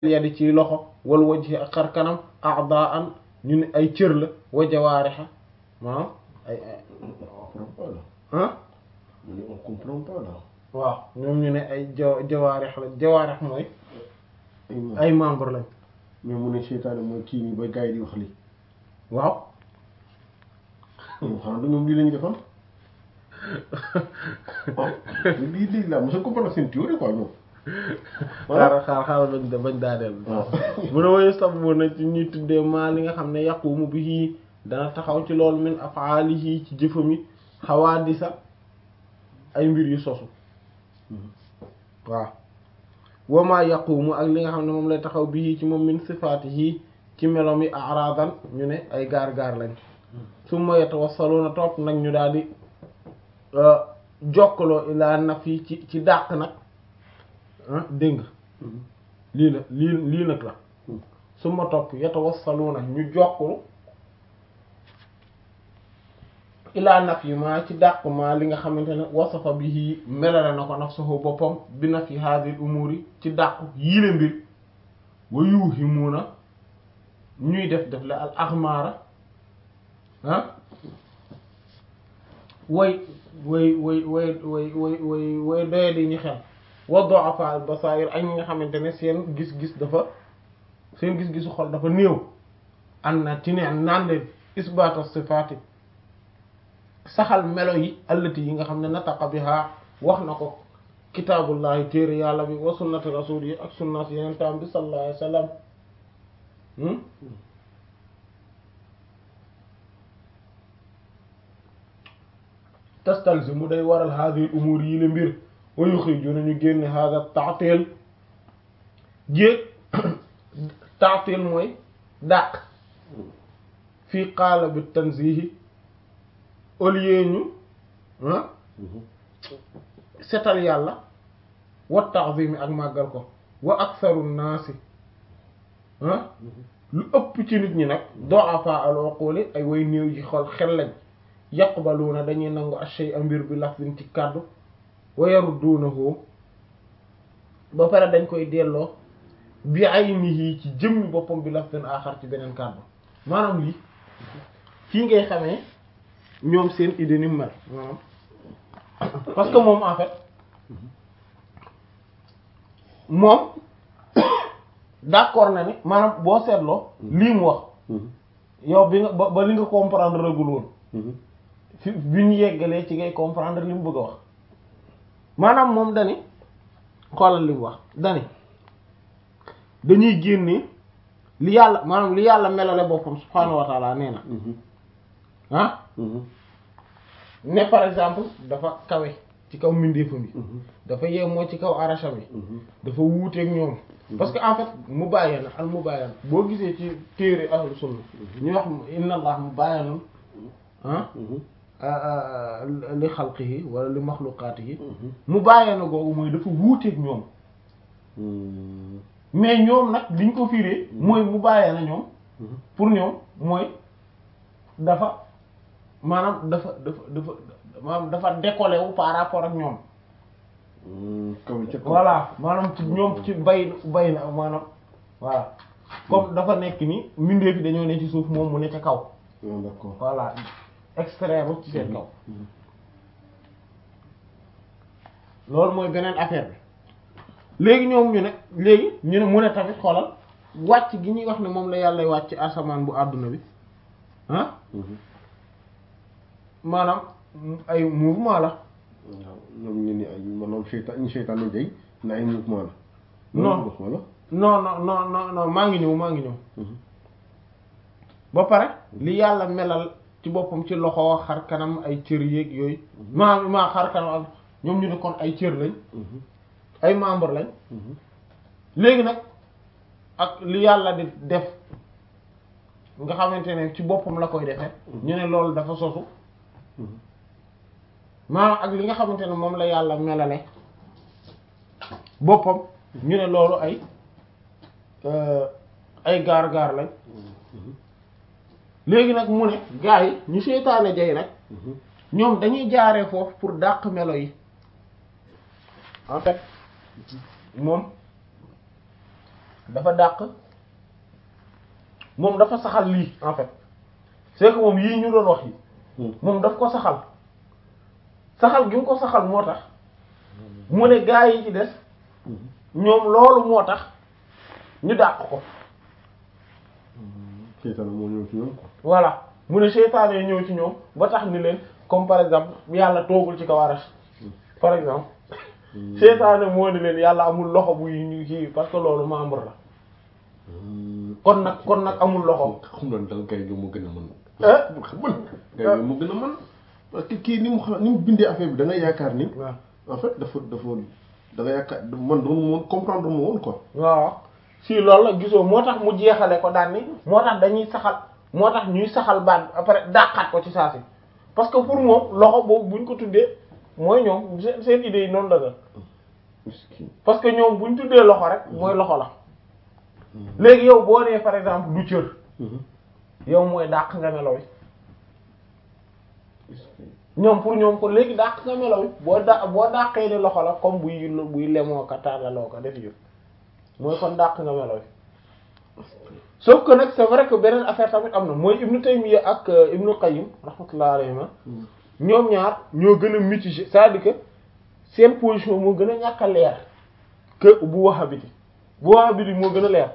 yadi ci loxo wal wajhi ak xar kanam a'daan ñu ne ay cër la wa jawaariha maanaam ay ay ah Mais on comprend pas là. waaw ñoom ñu ne ay ja jawaarix la jawaarix mooy Ay ma- ay membre lañ mais mu ne seytaane mooy kii nii ba gars yi di wax lii. waaw ñoom xanaa du ñoom lii lañu defoon. ah lii lii laa mos a comprendre seen théorie quoi ñoom. xaaral xaaral xaaral bañ da bañ daaneel waaw. mu ne woyu sab bu na ci ñuy tuddee maa li nga xam ne yaqumu bihi dana taxaw ci loolu min afaalihi ci jëfami xawaadisa ay mbir yu sosu waaw wama yaqumu ak li nga xam ne moom lay taxaw bihi ci moom min sifaatihi ci melom yi aradan ñu ne ay gaar-gaar lañ summa yatawassaluna topp nag ñu daal di jokkaloo ilaa nafi ci ci dàq nag ah dégg nga lii la lii lii nag la su ma topp yatawassaluna ñu jokkulu ilaa naf yi maa ci dàq maa li nga xamante ne wasafa bihi melale na ko nafsuhu boppam bi naf yi hadhihi umuri ci dàq yile mbir wa yuhimuna ñuy def def la al axmaara ah way way way way way way way way doye di ñu xel wa du'afa al basair ak ñi nga xamante ne seen gis-gis dafa seen gis-gisu xol dafa néew an na ci ne naan leen isbaata sifaati saxal melo yi allati yi nga xam ne nataqa biha wax na ko kitaabullahi téere yàlla bi wa sunnati rasul yi ak sunnas yeneen taam bi sallallahu alayhi wa sallam tastalzimu day waral hadhihi umur yi la mbir wa yukhrijuna ñu génne hadha ta'til jéeg ta'til mooy dàq fii qaala bi tanzihi au lieu ñu ah setal yàlla wa ta'zimi ak màggal ko wa aktharu naasi ah lu ëpp ci nit ñi nag du'afa al-uquli ay way néew ji xol xel lañ yaqbaluuna dañuy nangu ashay a mbir bi lafzin ci kàddu wa yarudduunahu ba pare dañ koy delloo bi aynihi ci jëmmi boppam bi lafzin aaxar ci beneen kàddu maanaam lii fii ngay xamee ñoom seen idée ni mu mel maanaam parce que moom en fait moom d'accord na ni maanaam boo seetloo lii mu wax yow bi nga ba ba li nga comprendre ragul woon fi bi ñu yeggalee ci ngay comprendre li mu bëgg a wax maanaam moom dani xoolal li mu wax dani dañuy génne li yàlla maanaam li yàlla melale boppam subhaanahu wa taala nee na ah ne par exemple dafa kawe ci kaw mbindeefam yi dafa yemoo ci kaw arasham yi dafa wuuteeg ñoom parce que en fait mu bàyyee na al mu bàyyee boo gisee ci téere ahlu sunna ñu wax inna allah mu bàyyee na ah li xalqihi wala li maxluqaatihi mu bàyyee na googu mooy dafa wuuteeg ñoom mais ñoom nag liñ ko firee mooy mu bàyyee na ñoom pour ñoom mooy dafa maanaam dafa dafa dafa maanaam dafa décollé wu par rapport ak ñoom kaw ca kaw. voilà maanaam ci ñoom ci bay bay na maanaam voilà comme dafa nekk ni mbindeef yi dañoo ne ci suuf moom mu ne ca kaw Ah, d'accord. voilà extraire ci seen kaw loolu mooy beneen affaire bi léegi ñoom ñu ne léegi ñu ne mu ne tamit xoolal wàcc gi ñuy wax ne moom la yàlla wàcc asamaan bu àdduna bi ah maanaam ay mouvement la waaw ñoom ñu ni ay maanaam seytaan ñu seytaan ni day na ay mouvement la. Non. loolu wala. non non non non non maa ngi ñëw maa ngi ñëw ba pare li yàlla melal ci boppam ci loxo xar kanam ay cër yéeg yooyu maa maa xar kanam ak ñoom ñu ne kon ay cër lañ ay membre lañ léegi nag ak li yàlla di def nga xamante ne ci boppam la koy defee ñu ne loolu dafa sosu maanaam ak li nga xamante ne moom la yàlla melale boppam ñu ne loolu ay euh, ay gaar-gaar lañ léegi nag mu ne gaa yi ñu seytaane jay nag ñoom dañuy jaaree foofu pour dàq melo yi en fait moom dafa dàq moom dafa saxal lii en fait c'est que moom yii ñu doon wax yi moom daf ko saxal saxal gi mu ko saxal moo tax mu ne gaa yi ci des ñoom loolu moo tax ñu dàq ko seytaane moo ñëw ci ñoom quoi voilà mu ne seytaane ñëw ci ñoom ba tax ni leen comme par exemple yàlla toogul ci kaw arash par exemple seytaane moo ni leen yàlla amul loxo buy ñu kii parce que loolu membre la kon nag kon nag amul loxo xam doon dal gay gi mu gën a mën ah mën gay gi mu gën a mën parce que kii ni mu xam ni mu bindee affaire bi da nga yaakaar ni waaw en fait dafa dafa da nga yaakaar man doon moon comprendre mu woon quoi waaw si loolu la gisoo moo tax mu jeexale ko daan ni moo tax dañuy saxal moo tax ñuy saxal baat après dàqaat ko ci saa si parce que pour moom loxo boobu buñ ko tuddee mooy ñoom seen seen idée yi noonu la la miskin parce que ñoom buñ tuddee loxo rek mooy loxo la léegi yow boo nee par exemple du cër yow mooy dàq nga melo wi miskin ñoom pour ñoom ko léegi dàq nga melo wi boo da boo dàqee ni loxo la comme buy buy lemoo ko tàllaloo ko def yëpp mooy kon dàq nga melo wi sauf que nag c'est vrai que beneen affaire tamit am na mooy Ibnu Taymiyya ak euh, Ibnu Qayyim rahmatullah alayhima ñoom ñaar ñoo gën a mitigé c'est-à-dire que seen position moo gën a ñàkk a leer que bu Wahhabite bu Wahhabite moo gën a leer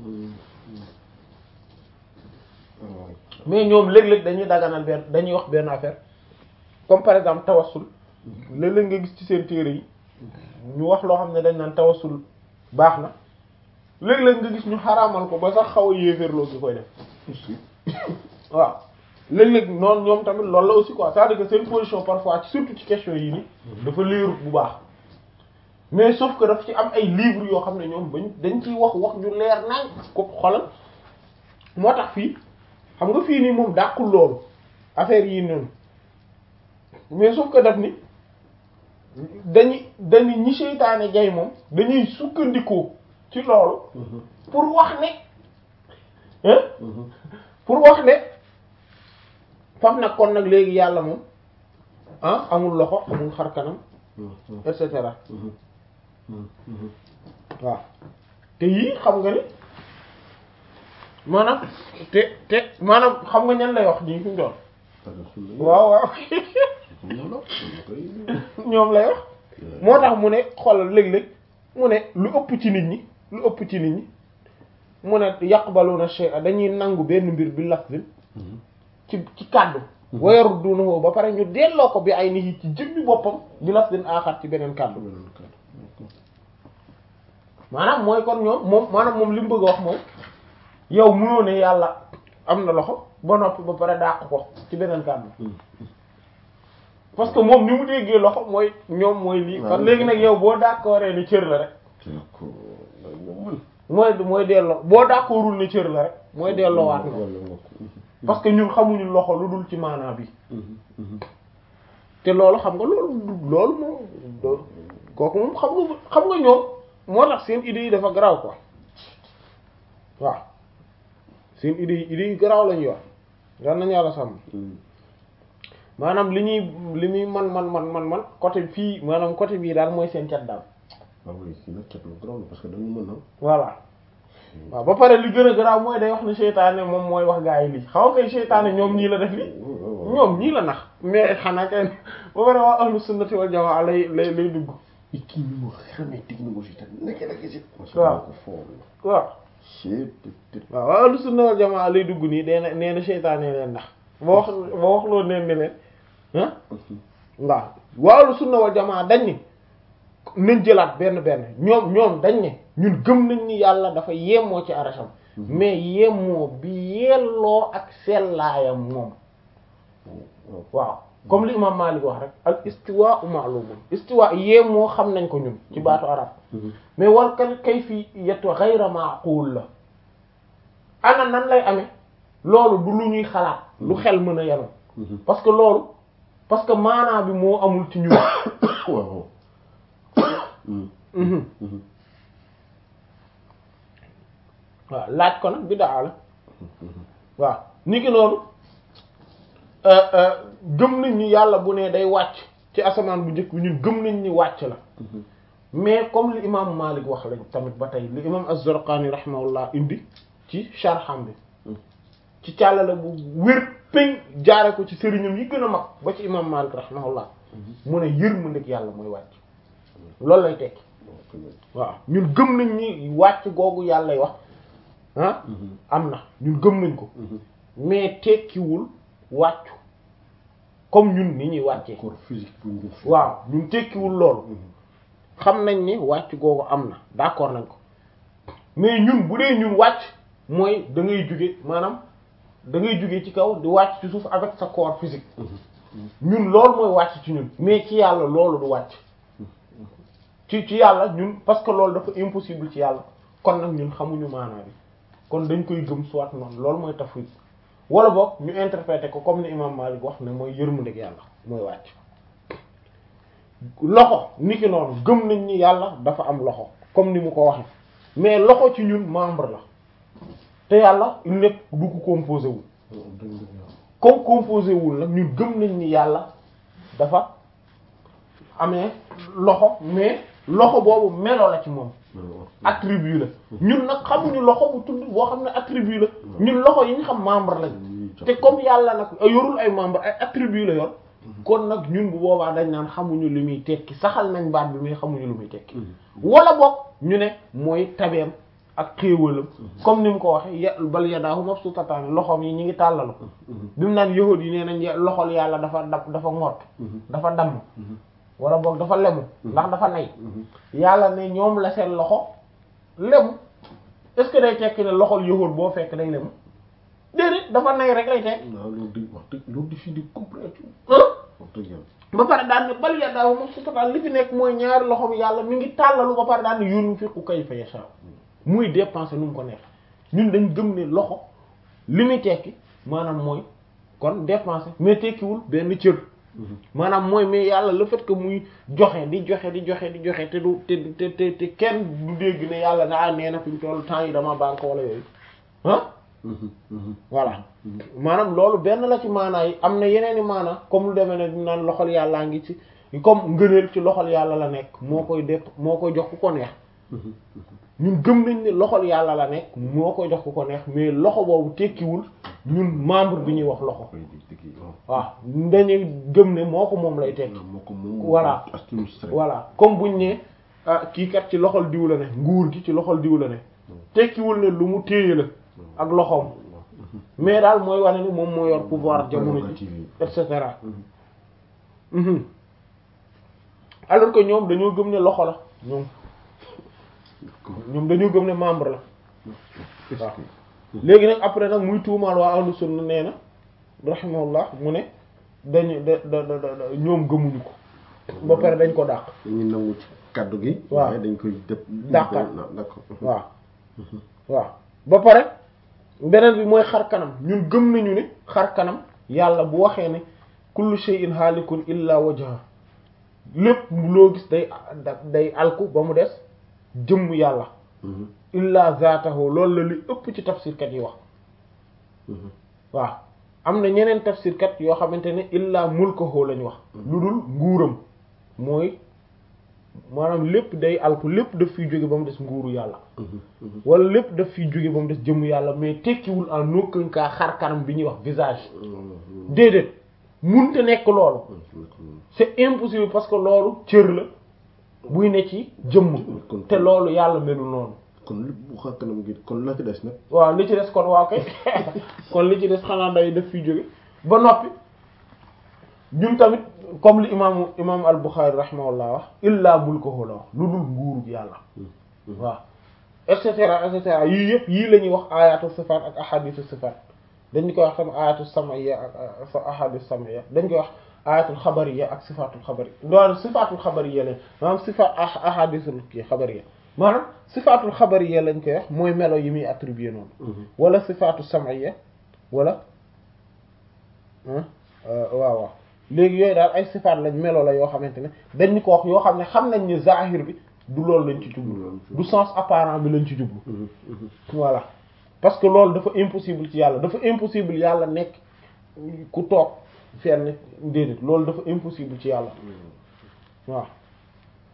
mais ñoom léeg-léeg dañuy daganal benn dañuy wax benn affaire comme par exemple tawassul léeg-léeg nga gis ci seen téere yi ñu wax loo xam ne dañ naan tawassul baax na léeg-léeg nga gis ñu xaraamal ko ba sax xaw a yéeféerloo gi koy def waaw léeg-léeg noonu ñoom tamit loolu la aussi quoi c'est-à-dire que seen position parfois ci surtout ci question yi ni dafa leerut bu baax mais sauf que daf ci am ay livres yoo xam ne ñoom bañ dañ ciy wax wax ñu leer nañ ko xolal moo tax fii xam nga fii nii moom dàqul loolu affaire yii noonu mais sauf que daf ni dañuy dañuy ñi seytaane jay moom dañuy sukkandikoo ci loolu pour wax ne hein pour wax ne fam nag kon nag léegi yàlla moom ah amul loxo amul xar kanam et cetera waaw te yii xam nga ni maanaam te te maanaam xam nga ñan lay wax nii fi mu doon waaw waaw ñoom lay wax moo tax mu ne xoolal léeg-léeg mu ne lu ëpp ci nit ñi lu ëpp ci nit ñi mu ne yaqbaluna shay'a dañuy nangu benn mbir bi lafzin ci ci kàddu wa yaruddunahu ba pare ñu delloo ko bi ay nit ci jëmmi boppam bi lafzin aaxar ci beneen kàddu maanaam mooy kon ñoom moom maanaam moom li mu bëgg a wax moom yow mënoo ne yàlla am na loxo ba noppi ba pare dàq ko ci beneen kàddu parce que moom ni mu déggee loxo mooy ñoom mooy lii kon léegi nag yow boo d'accordee ni cër la rek mooy mooy delloo boo d'accordul ni cër la rek mooy delloo waat na parce que ñun xamuñu loxo lu dul ci maanaa bi te loolu xam nga loolu loolu moom kooku moom xam nga xam nga ñoom moo tax seen idées yi dafa garaaw quoi waaw seen idées yi idées yi garaaw lañu yor yal nañu yàlla sàmm maanaam li ñuy li muy man man man man man côté fii maanaam côté bii daal mooy seen cat daal waaw oui si nag cat lu garaaw la parce que dañu mën na voilà waaw ba pare li gën a garaaw mooy day wax ne seytaane moom mooy wax gaa yi lii xaw kay seytaane ñoom ñii la def lii ñoom ñii la nax mais xanaa kay ba pare waa ahlu sunnati wal jamaa lay lay lay dugg i kii ni mu xamee technologie tamit naka la gisi waaw ko foofu waaw c'est waaw waa ahlu sunna wal jamaa lay dugg nii nee na nee na seytaane leen ndax ba wax ba wax loolu neen ne leen ah waaw waa ahlu sunna wal jamaa dañ ni nañ jëlaat benn benn ñoom ñoom dañ ne ñun gëm nañ ni yàlla dafa yemoo ci arasham mais yemoo bi yelloo ak sellaayam moom waaw comme li imam Malik wax rek al istiwa ma'lumun istiwa yemoo xam nañ ko ñun ci baatu arab mais wal kal kayfiyatu ghayra ma'qul la ana nan lay amee loolu du lu ñuy xalaat lu xel mën a yenu parce que loolu parce que maanaa bi moo amul ci ñun waaw waaw laaj ko nag biddaa la waaw ni ki noonu gëm nañ ni yàlla bu ne day wàcc ci asamaan bu njëkk bi ñun gëm nañ ni wàcc la mais comme li imam Malik wax lañ tamit ba tey li imam Az-Zarqani rahimahullah indi ci sharham bi ci càllale bu wér péng jaare ko ci sëriñam yi gën a mag ba ci imam Malik rahimahullah mu ne yërmandeeg yàlla mooy wàcc loolu lay tekki waaw ñun gëm nañ ni wàcc googu yàlla lay wax ah am na ñun gëm nañ ko mais tekkiwul wàccu comme ñun ni ñuy wàccee corps physique bu ñu def. waaw ñun tekkiwul loolu xam nañ ni wàcc googu am na d'accord nañ ko mais ñun bu dee ñun wàcc mooy da ngay jóge maanaam da ngay jóge ci kaw di wàcc ci suuf avec sa corps physique ñun loolu mooy wàcc ci ñun mais ci yàlla loolu du wàcc ci ci yàlla ñun parce que loolu dafa impossible ci yàlla kon nag ñun xamuñu maanaa bi kon dañ koy gëm soit noonu loolu mooy tafwid wala boog ñu interpréter ko comme ni imam Malik wax ne mooy yërmandeeg yàlla mooy wàcc loxo niki noonu gëm nañ ni yàlla dafa am loxo comme ni mu ko waxe mais loxo ci ñun membre la te yàlla il nekk du ko composé wul comme composé wul nag ñun gëm nañ ni yàlla dafa amee loxo mais loxo boobu melo la ci moom attribut la ñun nag xamuñu loxo bu tudd boo xam ne attribut la ñun loxo yi ñu xam membre lañ te comme yàlla nag yorul ay membre ay attribut la yor kon nag ñun bu boobaa dañ naan xamuñu lu muy tekki saxal nañ baat bi mais xamuñu lu muy tekki wala boog ñu ne mooy tabeem ak xéewalam comme ni mu ko waxe ya bal yadaahu mabsuutataani loxoom yi ñi ngi tàllalu bi mu naan yahuud yi nee nañ loxol yàlla dafa dab dafa ngott dafa damm wala boog dafa lemu ndax dafa nay yàlla ne ñoom la seen loxo lemu est-ce que day tekki ne loxol yahuud boo fekk day lemu déedéet dafa nay rek lay tekk waaw loolu di wax dëgg loolu di fii di compréhension ah wax dëgg yàlla ba pare daan ne bal yadaahu mabsuutataani li fi nekk mooy ñaari loxoom yàlla mi ngi tàllalu ba pare daan ne yunfiqu kayfa yashaa muy dépenser nu mu ko neex ñun dañ gëm ne loxo li muy tekki maanaam mooy kon dépenser mais tekkiwul benn cër maanaam mooy mais yàlla le fait que muy joxe di joxe di joxe di joxe te du te te te te kenn du dégg ne yàlla na nee na fi mu toll temps yi dama banque wala yooyu ah voilà maanaam loolu benn la ci maanaa yi am na yeneen i maanaa comme lu demee ne naan loxol yàllaa ngi ci comme ngëneel ci loxol yàlla la nekk moo koy def moo koy jox ku ko neex ñun gëm nañ ne loxol yàlla la nekk moo koy jox ku ko neex mais loxo boobu tekkiwul ñun membre bi ñuy wax loxo waaw dañuy gëm ne moo ko moom lay tekki moo ko moom Voilà. administré voilà comme buñ ne ah kii kat ci loxol diw la ne nguur gi ci loxol diw la ne tekkiwul ne lu mu téye la ak loxoom mais daal mooy wane ni moom moo yor pouvoir jamono ji et cetera Mhm. alors que ñoom dañoo gëm ne loxo la ñoom ñoom dañoo gëm ne membre la waaw léegi nag après nag muy tuumaal waa ahlu sunna nee na rahimahullah mu ne dañu da da da da- ñoom gëmuñu ko ba pare dañ ko dàq dañuy nangu ci kaddu gi Waaw. waaye dañ koy dëpp Dàqal. d'accord waaw waaw ba pare beneen bi mooy xar kanam ñun gëm nañu ne xar kanam yàlla bu waxee ne kullu shay'in halikun illa wajha lépp loo gis day da- day alku ba mu des jëmm yàlla Mhm. illa zaatahu loolu la li ëpp ci tafsirkat yi wax Mhm. waaw am na ñeneen tafsirkat yoo xamante ne illa mulkahu lañ wax lu dul nguuram mooy maanaam lépp day alku lépp daf fiy jóge ba mu des nguuru yàlla Mhm. Mhm. wala lépp daf fiy jóge ba mu des jëmm yàlla mais tekkiwul en aucun cas xar kanam bi ñuy wax visage Mhm. déedéet munte nekk loolu Mhm. c'est impossible parce que loolu cër la buy ne ci jëmm kon te loolu yàlla melul noonu kon lépp bu xar kanam gi kon la ci des nag waaw li ci des kon waaw kay kon li ci des xanaa day def fiy jóge ba noppi ñun tamit comme li imaamu imaamu al-Bukhari rahimahullah wax illa mulkuhu la wax lu dul nguuru yàlla waaw et cetera et cetera yii yëpp yii la ñuy wax ayatu sifat ak ahadithu sifat dañ koy wax tam ayatu samaiya ak ahadith samaiya dañ koy wax ayatul xabariya ak sifatul xabari loolu sifatul xabariya lañ maanaam sifat ahadithul kii xabariya maanaam sifatul xabariya lañ koy wax mooy melo yi muy attribué noonu wala sifatu samaiya wala ah waaw waaw léegi yooyu daal ay sifaat lañ melo la yoo xamante ne dañ ñu ko wax yoo xam ne xam nañ ni zahir bi du loolu lañ ci jublu du sens apparent bi lañ ci jublu voilà parce que loolu dafa impossible ci yàlla dafa impossible yàlla nekk ku toog fenn déedéet loolu dafa impossible ci yàlla waaw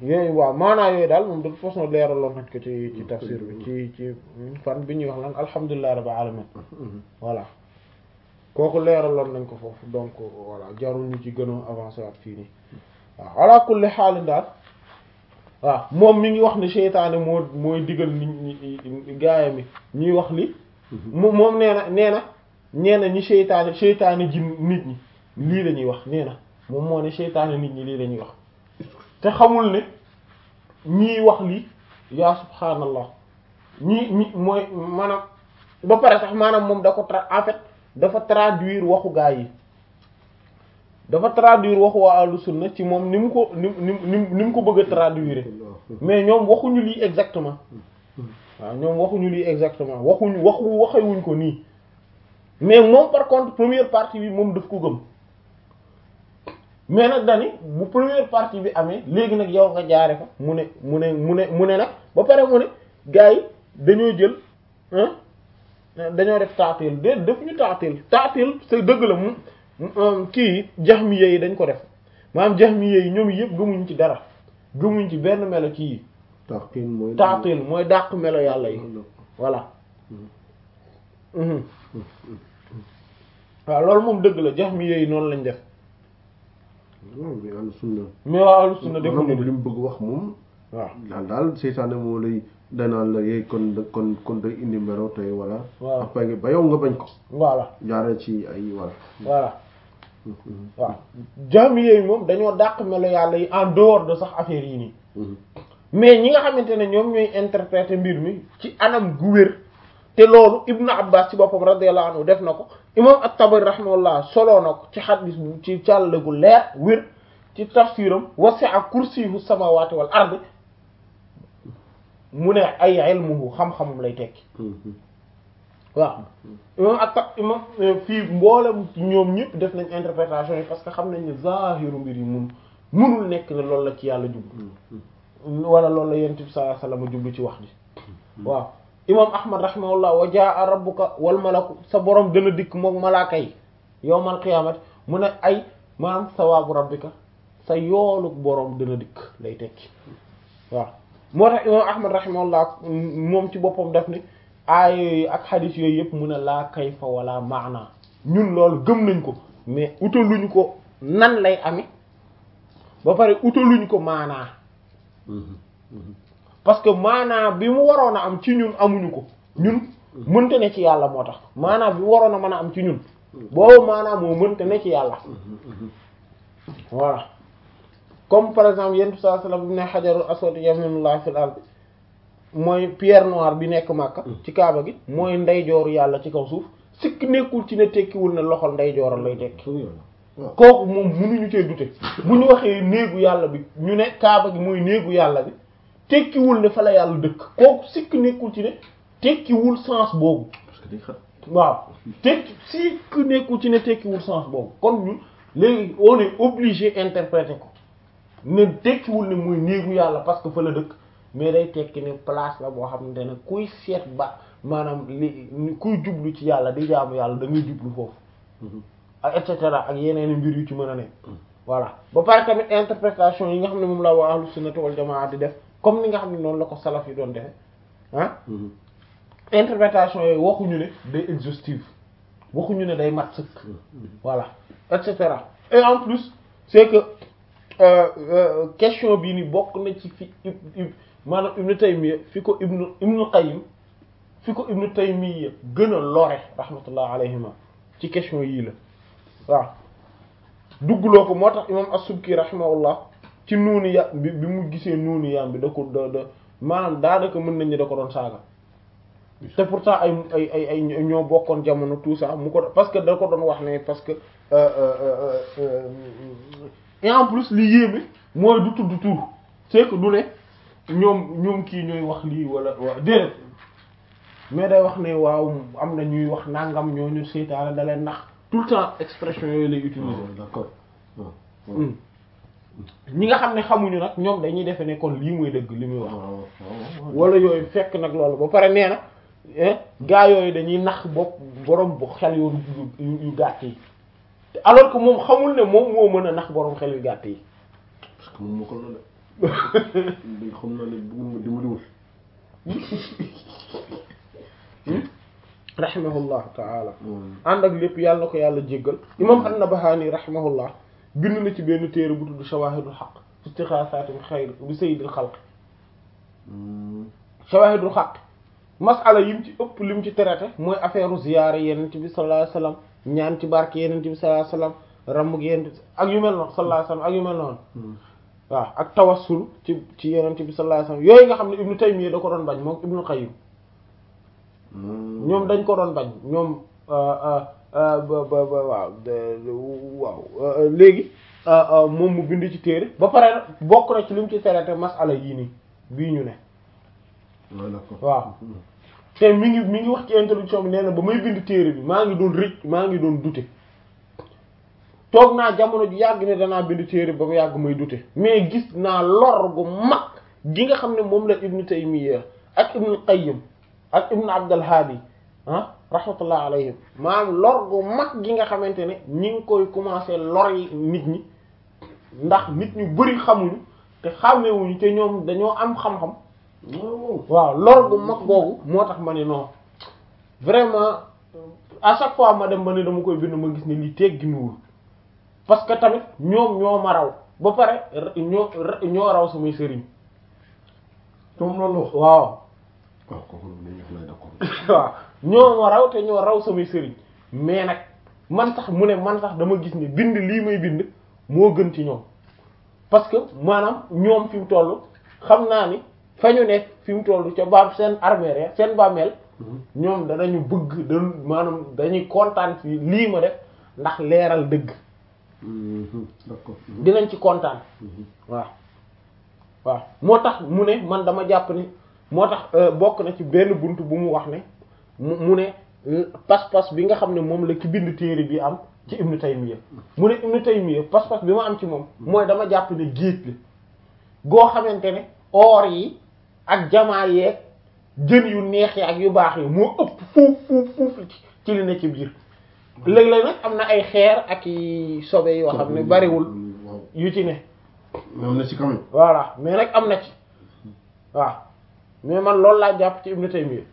yooyu waaw maanaa yooyu daal moom de toute façon leeraloon nañ ko ci ci tafsir bi ci ci fan bi ñuy wax lan alhamdulillahi rabbil alamin voilà kooku leeraloon nañ ko foofu donc voilà jarul ñu ci gën a avancer waat fii nii waaw ala kulli xaalin daal waaw moom mi ngi wax ne seytaane moo mooy digal nit ñi gaaya mi ñuy wax li mo moom nee na nee na nee na ñi seytaane seytaane ji nit ñi lii la ñuy wax nee na moom moo ne seytaane nit ñi lii la ñuy wax te xamul ne ñii wax lii yaa subhaanallah ñii ñi mooy maanaam ba pare sax maanaam moom da ko tra en fait dafa traduire waxu gaa yi dafa traduire waxu waa ahlu sunna ci moom ni mu ko ni ni ni mu ko bëgg a traduire mais ñoom waxuñu lii exactement waaw ñoom waxuñu lii exactement waxuñu waxu waxewuñ ko nii mais moom par contre première partie bi moom daf ko gëm mais nag dani bu première partie bi amee léegi nag yow nga jaare fa mu ne mu ne mu ne mu ne nag ba pare mu ne gars yi dañoo jël dañoo def taatil de def ñu taatil taatil c'est dëgg la mu kii jaxmiye yi dañ ko def maanaam jaxmiye yi ñoom yëpp gëmuñ ci dara gëmuñ ci benn melo ci yi taatil mooy taatil mooy dàq melo yàlla yi voilà waaw loolu moom dëgg la jaxmiye yi noonu lañ def waaw mais ahlu sunna mais waa ahlu sunna defuñu moom li mu bëgg wax moom waaw daal daal seytaane moo lay danaan la yeey kon kon kon day indi melo tey voilà waaw après nga ba yow nga bañ ko voilà jaaree ci ay voilà voilà waaw jaami yooyu moom dañoo dàq melo yàlla yi en dehors de sax affaire yi nii mais ñi nga xamante ne ñoom ñooy interpréter mbir mi ci anam gu wér te loolu ibnu abbas ci boppam radiyallahu anhu def na ko imam at-Tabari rahimahullah soloo na ko ci xadis bu ci càll gu leer wér ci tafsiram wasi'a kursiyuhu samawati wal ardi mu ne ay ilmuhu xam-xamum lay tekki waaw imam at imam fii mboolem ñoom ñëpp def nañ interprétation yi parce que xam nañ ne zahiru mbir yi mun munul nekk ne loolu la ci yàlla jublu wala loolu la yonent bi sallallahu alayhi wasallam jublu ci wax ji waaw imam ahmad rahimahullah wa jaa rabbuka wal malaku sa borom dana dikk moom malaaka yi yawmal qiyaamati mu ne ay maanaam sawaabu rabbika sa yoolu borom dana dikk lay tekki waaw moo tax imam ahmad rahimahullah moom ci boppam def ni aaya yooyu ak xadiis yooyu yëpp mu ne laa kayfa wala maana ñun loolu gëm nañ ko mais utaluñ ko nan lay amee ba pare utaluñ ko maanaa parce que maanaa bi mu waroon a am ci ñun amuñu ko ñun mënta ne ci yàlla moo tax maanaa bi mu waroon a mën a am ci ñun boobu maanaa moo mënta ne ci yàlla voilà comme par exemple yentu saa sallam bi ne xajarul aswad yaminullah fil ard mooy pierre noire bi nekk Makka ci kaaba gi mooy ndeyjooru yàlla ci kaw suuf sikk nekkul ci ne tekkiwul ne loxol ndeyjooral lay tekki kooku moom mënuñu cee dute bu ñu waxee néegu yàlla bi ñu ne kaaba gi mooy néegu yàlla bi tekkiwul ne fa la yàlla dëkk kooku sikk nekkul ci ne tekkiwul sens boobu parce que day xat waaw tekki sikk nekkul ci ne tekkiwul sens boobu kon ñun léegi on est obligé interpréter ko ne tekkiwul ne mooy néegu yàlla parce que fa la dëkk mais day tekki ne place la boo xamante ne kuy seet ba maanaam li kuy jublu ci yàlla di jaamu yàlla da ngay jublu foofu ak et cetera ak yeneen mbir yu ci mën a ne voilà ba pare tamit interprétation yi nga xam ne moom la waa ahlu sunnati wal jamaa di def comme ni nga xam ne noonu la ko salaf yi doon defe ah interprétation yooyu waxuñu ne day exhaustive waxuñu ne day mat sëkk voilà et cetera et en plus c'est que question bii ni bokk na ci fi maanaam ibnu Taymiyya fi ko ibnu ibnu Qayyim fi ko ibnu Taymiyya gën a lore rahmatullah alayhima ci question yii la waaw duggloo ko moo tax imam as-Subki rahimahullah ci nuuni ya bi bi mu gisee nuuni yaam bi da ko da da maanaam daanaka mën nañu da ko doon saaga te pourtant ay ay ay ay ñoo bokkoon jamono tout ça mu ko parce que da ko doon wax ne parce que et en plus li yéeme mooy du tudd tur c'est que du ne ñoom ñoom kii ñooy wax lii wala waa déedéet mais day wax ne waaw am na ñuy wax nangam ñooñu seytaane da leen nax tout le temps expression yooyu lay utiliser d'accord ñi nga xam ne xamuñu nag ñoom dañuy defe ne kon lii mooy dëgg li muy wax waaw wala yooyu fekk nag loolu ba pare nee na gaa yooyu dañuy nax bopp borom bu xel yu yu yu gàtt yi alors que moom xamul ne moom moo mën a nax borom xel yu gàtt yi parce que moom moo ko la dañ xam naa ne bëgg ma dimbaliwul rahimahullah taala ànd ak lépp yàlla na ko yàlla jéggal imam an-Nabahani rahimahullah bind na ci benn téere bu tudd shawahidul xaq fi istixaasaati xayr bi sayyidil xalq shawahidul xaq masala yim ci ëpp lim ci traité mooy affaire ziyaare yenent bi sallallahu alayhi wasallam ñaan ci barke yenent bi sallallahu alayhi wasallam ramb yenent ak yu mel noonu sallallahu alayhi wasallam ak yu mel noonu waaw ak tawassul ci ci yenent bi sallallahu alayhi wasallam yooyu nga xam ne ibnu Taymiyya da ko doon bañ moom ibnu Qayyim ñoom dañ ko doon bañ ñoom ba ba ba waaw waaw léegi moom mu bind ci téere ba pare bokk na ci li mu ci traité masala yii nii bii ñu ne waaw te mi ngi mi ngi wax ci introduction bi nee na ba may bind téere bi maa ngi doon rëcc maa ngi doon dute toog naa jamono ju yàgg ne danaa bind téere ba mu yàgg may dute mais gis naa lor gu mag gi nga xam ne moom la Ibn Taymiyya ak Ibn Qayyim ak Ibn Abdul Hadi ah rahmatullah alayhim maanaam lor gu mag gi nga xamante ne ñi ngi koy commencer lor yi nit ñi ndax nit ñu bari xamuñu te xàmmewuñu te ñoom dañoo am xam-xam waaw lor gu mag googu moo tax ma ne non vraiment à chaque fois ma dem ba ne dama koy bind ma gis ne lii tegginuwul parce que tamit ñoom ñoo ma raw ba pare ñoo ñoo raw samay sëriñ tom loolu waaw waaw kooku la ñu lay d'accord waaw ñoo ma raw te ñoo raw samay sëriñ mais nag man sax mu ne man sax dama gis ne bind lii may bind moo gën ci ñoom parce que maanaam ñoom fi mu toll xam naa ni fa ñu nekk fi mu toll ca baam seen armée seen bàmmeel ñoom danañu bëgg da maanaam dañuy kontaan ci lii ma def ndax leeral dëgg d'accord dinañ ci kontaan waaw waaw moo tax mu ne man dama jàpp ni moo tax bokk na ci benn bunt bu mu wax ne mu mu ne pas-pas bi nga xam ne moom la ki bind téere bi am ci Ibnu Taymiyya mu ne Ibnu Taymiyya pas-pas bi ma am ci moom mooy dama jàpp ne géej la goo xamante ne or yi ak jamaa yeeg jën yu neex yi ak yu baax yi moo ëpp fuuf fuuf fuuf ci li ne ci biir léeg-léeg nag am na ay xeer ak i sobe yoo xam ne bariwul yu ci ne am na ci quand même voilà mais nag am na ci waaw mais man loolu laa jàpp ci Ibnu Taymiyya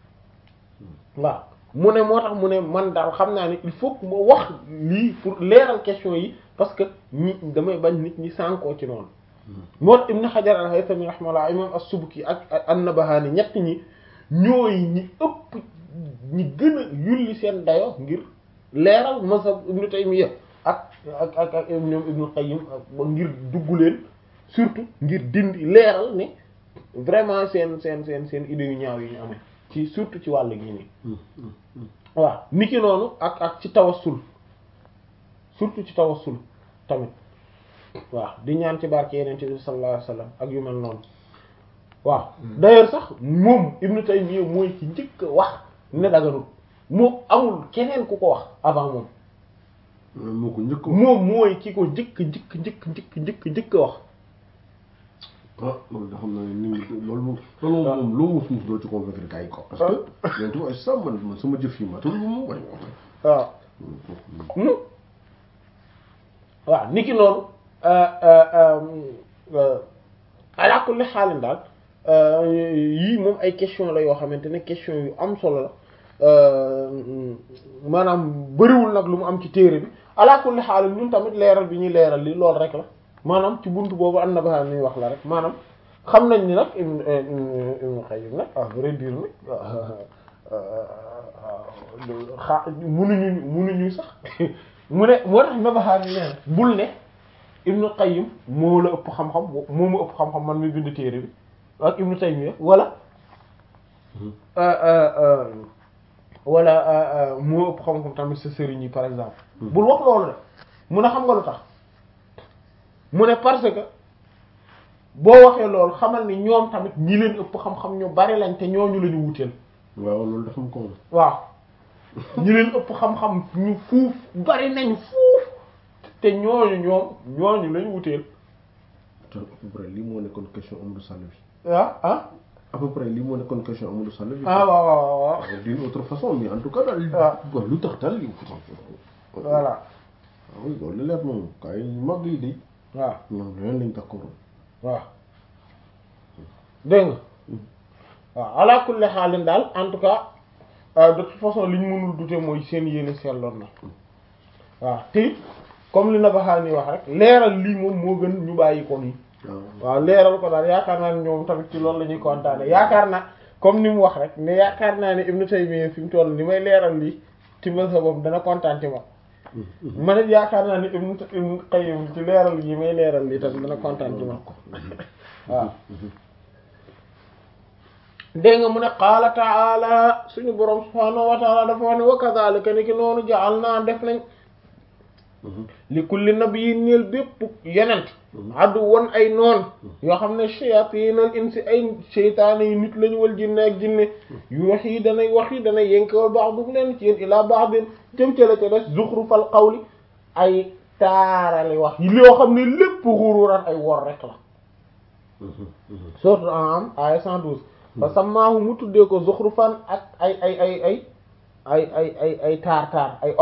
waaw mu ne moo tax mu ne man daal xam naa ne il faut que ma wax lii pour leeral question yi parce que ñi damay bañ nit ñi sànkoo ci noonu moo tax Ibn Hajar al-Haythami rahimahullah imam as-Subki ak an-Nabahani ñett ñi ñooy ñi ëpp ñi gën a yulli seen dayo ngir leeral mazhab Ibn Taymiyya ak ak ak ak ñoom Ibn Qayyim ba ngir dugg leen surtout ngir dindi leeral ne vraiment seen seen seen seen idées yu ñaaw yi ñu amee ci surtout ci wàll gii nii waaw niki noonu ak ak ci tawassul surtout ci tawassul tamit waaw di ñaan ci barke yeneen bi sallallahu alayhi wasallam ak yu mel noonu waaw d'ailleurs sax moom Ibn Taymiyya mooy ci njëkk a wax ne daganul moom amul keneen ku ko wax avant moom moo ko njëkk moom mooy ki ko njëkk njëkk njëkk njëkk njëkk njëkk a wax ah loolu da xam naa ne nit ñi loolu moom loolu moom loo mus mus doo ci convaincre gars yi quoi parce que yéen tamit ça man man sama jëf yi matul moom waaye waaw waaw niki noonu ala kulli xaalin daal yii moom ay question la yoo xamante ne question yu am solo la maanaam bëriwul nag lu mu am ci téere bi ala kulli xaalin ñun tamit leeral bi ñuy leeral li loolu rek la maanaam ci buntu boobu am na ba ñuy wax la rek maanaam xam nañ ni nag Ibn Ibn Qayyim nag à vrai dire nag xa munuñu munuñu sax mu ne moo tax Nabahaani nee na bul ne Ibn Qayyim moo la ëpp xam-xam moo ma ëpp xam-xam man mi bind téere bi ak Ibn Taymiyya wala wala moo ëpp xam-xam tamit sa sëriñ yi par exemple bul wax loolu de mun a xam nga lu tax mu ne parce que boo waxee loolu xamal ni ñoom tamit ñi leen ëpp xam-xam ñu bari lañ te ñooñu la ñu wuteel waaw loolu dafa am ko waaw ñi leen ëpp xam-xam ñu fuuf bari nañ fuuf te ñooñu ñoom ñooñu lañ wuteel te à peu près lii moo nekkoon question Amadou Sall bi ah ah à peu près lii moo nekkoon question Amadou Sall bi ah waaw waaw waaw d'une autre façon mais en tout cas daal Ah. waaw lu tax daal li voilà waaw loolu leer moom kay mag yi de waaw ñoom leneen lañ d'accord waaw dégg nga waaw ala kulli xaalin daal en tout cas de toute façon li ñu mënul douter mooy seen yéene seetloon na waaw te it comme li Nabaxaani wax rek leeral lii moom moo gën ñu bàyyi ko nii waaw leeral ko daal yaakaar naa ne ñoom tamit ci loolu la ñuy kontaane yaakaar naa comme ni mu wax rek ne yaakaar naa ne Ibnu Taymiyya fi mu toll ni may leeral lii ci mazhabam dana kontaan ci ma man it yaakaar naa ne Ibnu Ibnu Qayyim ci leeral yi may leeral lii tamit dana kontaan ci ma waaw dégg nga mu ne qaala taala suñu borom subhaanahu wa taala dafa wax ne wa kadhalika ni ki noonu jaal naa def nañ li kulli nabiyyin ñeel bépp yenent addu won ay noon yoo xam ne shayatinal insi ay seytaane yi nit lañu wal jinne ak jinne yu wax yi danay wax yi danay yënkewal ba'dhum leen ci yéen ilaa ba'din jëm ca la ca des zukhrufal qawli ay taarali wax yi loo xam ne lépp xururan ay wor rek la sourate An'am aya 112 fa sammaahu mu tuddee ko zukhrufan ak ay ay ay ay ay ay ay ay taar taar ay